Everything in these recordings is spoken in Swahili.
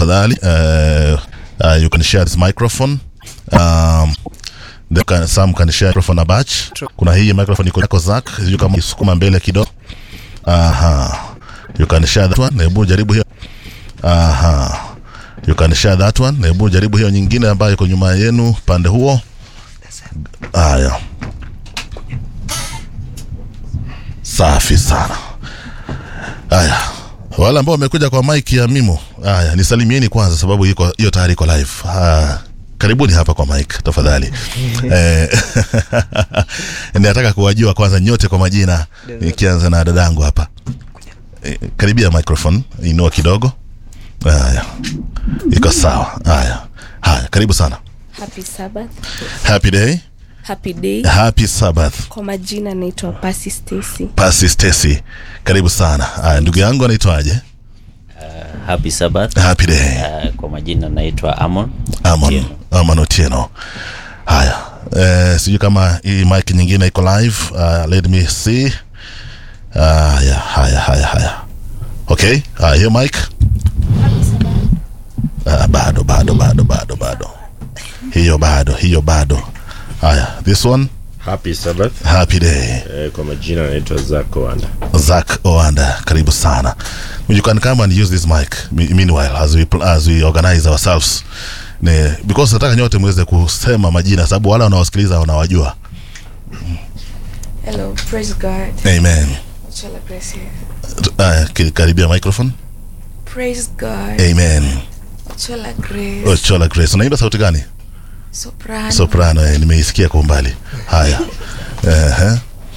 tafadhali uh, uh, you can share this microphone um, Then can, some can share microphone a batch. Kuna hii microphone iko yako Zack, sijui kama isukuma mbele kidogo. Aha. You can share that one. Hebu jaribu hiyo. Aha. You can share that one. Hebu jaribu hiyo nyingine ambayo iko nyuma yenu pande huo. Haya. Safi sana. Haya. Wale ambao wamekuja kwa mic ya Mimo. Haya, nisalimieni kwanza sababu iko hiyo tayari iko live. Ah, karibuni hapa kwa mic tafadhali. eh, nataka kuwajua kwanza nyote kwa majina nikianza na dadangu hapa. Eh, karibia microphone, inua kidogo. Haya. Iko sawa. Haya. Haya, karibu sana. Happy Sabbath. Happy day. Happy day. Happy Sabbath. Kwa majina naitwa Pasi Stacy. Pasi Stacy. Karibu sana. Haya, ndugu yangu anaitwaje? Happy Sabbath. Happy day. Uh, kwa majina naitwa Amon. Amon, Otieno. Amon Otieno. Haya, eh, sijui kama hii mic nyingine iko live. Uh, let me see. Haya, haya, haya, haya. Okay, haya, hiyo mic. Uh, bado, bado, bado, bado, bado. Hiyo bado, hiyo bado. Haya, this one. Happy Sabbath. Happy day. Eh, kwa majina naitwa Zach Wanda. Zach Oanda, karibu sana. You can come and use this mic me- meanwhile as we, pl- as we organize ourselves. Ne, because nataka nyote muweze kusema majina sababu wale wanaosikiliza wanawajua. Hello, praise God. Amen. Chala Grace here. Uh, ki- karibia microphone. Praise God. Amen. Chala Grace. Ochola Grace. Unaimba sauti gani? Soprano. Soprano, eh, nimeisikia kwa umbali. Haya. Ehe.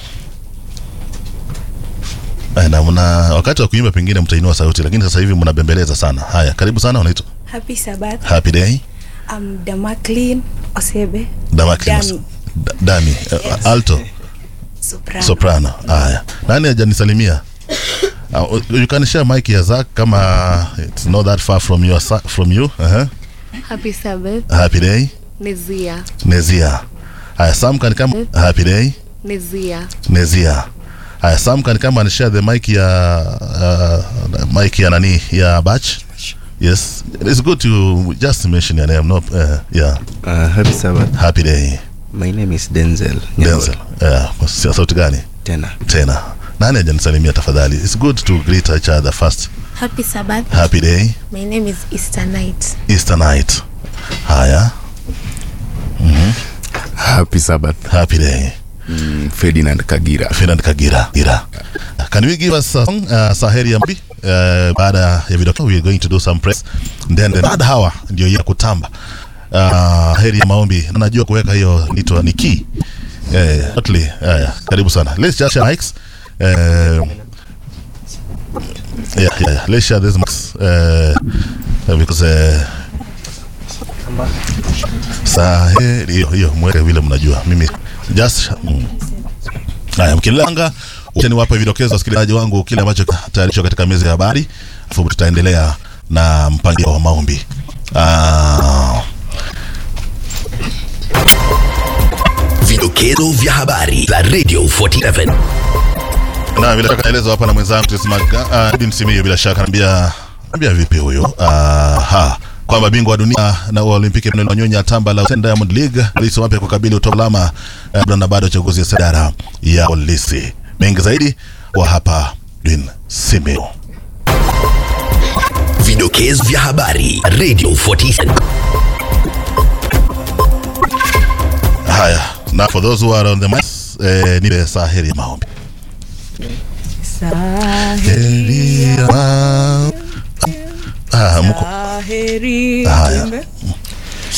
Eh, na mna wakati wa kuimba pengine mtainua sauti lakini sasa hivi mnabembeleza sana. Haya, karibu sana unaitwa Happy Sabbath. Happy Day. I'm Damaklin Osebe. Damaklinos. Dami. Da- Dami. Uh, alto. Soprano. Soprano. Haya. Nani hajanisalimia? Uh, you can share mic ya Zack kama it's not that far from your sa- from you. Uh-huh. Happy Sabbath, Happy day. Nezia, Nezia. Haya, Sam can come. Happy day. Nezia. Nezia. Haya, Sam can come and share the mic ya uh, mic ya nani ya batch. Yes, it's good to just mention your name. No, uh, yeah. Uh, happy Sabbath. Happy day. My name is Denzel. Denzel. Yeah, kwa sauti gani? Tena. Tena. Nani hajanisalimia tafadhali? It's good to greet each other first. Happy Sabbath. Happy day. My name is Easter Night. Easter night. Haya. Happy Sabbath. Happy day. Mm, Ferdinand Kagira. Ferdinand Kagira. Gira. Can you give us a song, uh, Saheri ya Mbi? Uh, baada ya video we are going to do some press. Then the third hour ndio ya kutamba. Uh, heri ya maombi. Najua kuweka hiyo nitwa ni key. Eh, totally. Haya, karibu sana. Let's just share mics. Uh, yeah, yeah, yeah. Let's share this mics. Uh, because uh, Saheri hiyo hiyo mweke vile mnajua. Mimi just mm. Haya, mkilanga wacha niwape vidokezo wasikilizaji wangu kile ambacho tayarishwa katika meza ya habari, afu tutaendelea na mpangilio wa maombi. Ah, Vidokezo vya habari za Radio 47. na bila shaka naelezwa hapa na mwenzangu Tismaga, ah, Edin Simiyu bila shaka anambia anambia vipi huyo? Ah, ha kwamba bingwa wa dunia na wa Olimpiki Emmanuel Wanyonyi atamba la Usain Diamond League polisi wapya kukabili utolama uh, na bado uchaguzi ya idara ya polisi. Mengi zaidi wa hapa Edin Simiyu. Vidokezo vya habari Radio 47. Haya, na for those who are on the mic, eh, nipe saheri ya maombi. Heri ya maombi. Ah, mko Heri Haya. Jembe.